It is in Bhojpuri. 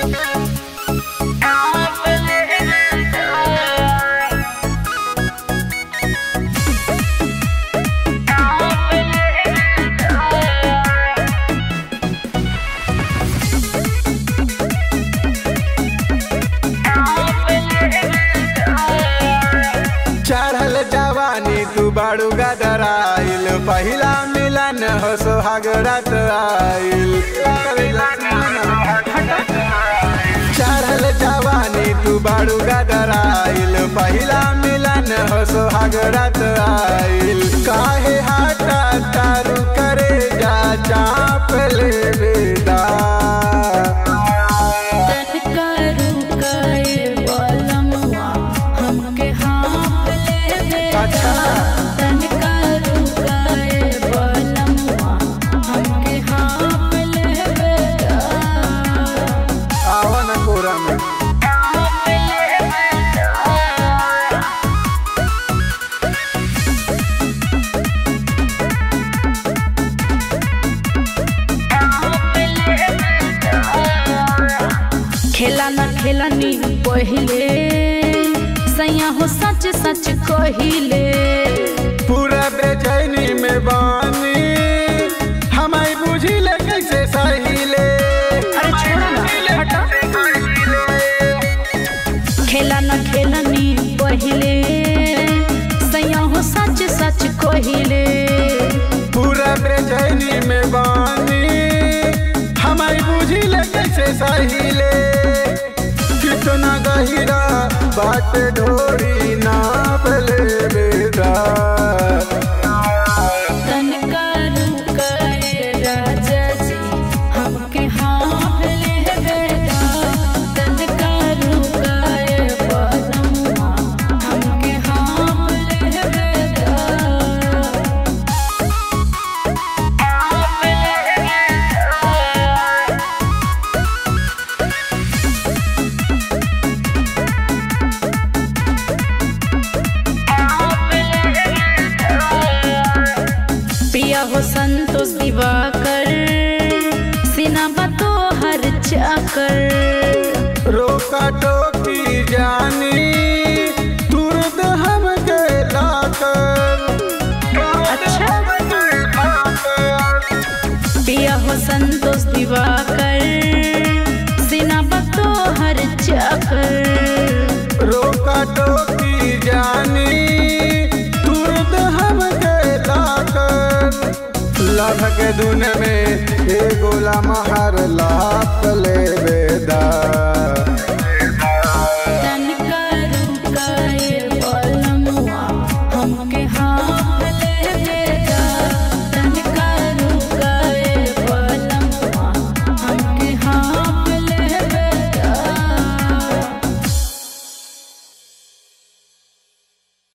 चढ़ल जवानी तू बाड़ू गदराइल पहिला मिलन हो सोहाग रात आइल चढ़ल जवानी तू बाड़ू गदराइल पहिला मिलन हो सोहाग रात आइल काहे हाटा तारू करे जा चाप ले बेदा तनका रुकाए बलमवा हमके हाँफ लेवे अच्छा। तनका रुकाए बलमवा हमके हाँफ लेवे आवा न कोरा में खेला न खेलनी पहिले सैया हो सच सच कहिले पूरा बेचैनी में बानी हमारी बुझी ले कैसे सहीले अरे छोड़ा ना हटा खेला न खेलनी पहिले सैया हो सच सच कहिले पूरा बेचैनी में बानी हमारी बुझी ले कैसे सहीले कितना गहिरा बाट ढोरी नाप ले बेटा तनका रुकाए राजा जी हमके हाँफ लेवेगा तनका रुकाए बलमुआ हमके हाँफ लेवेगा पिया हो संतोष दिवाकर सिनाबा तो हर चाकर रोका टोकी जानी तुरंत हम गेला कर अच्छा। पिया हो संतोष दिवाकर सिनाबा तो हर चाकर रोका टोकी जानी तुरंत हम गेला कर लभ के दुन में ए गोला महर ला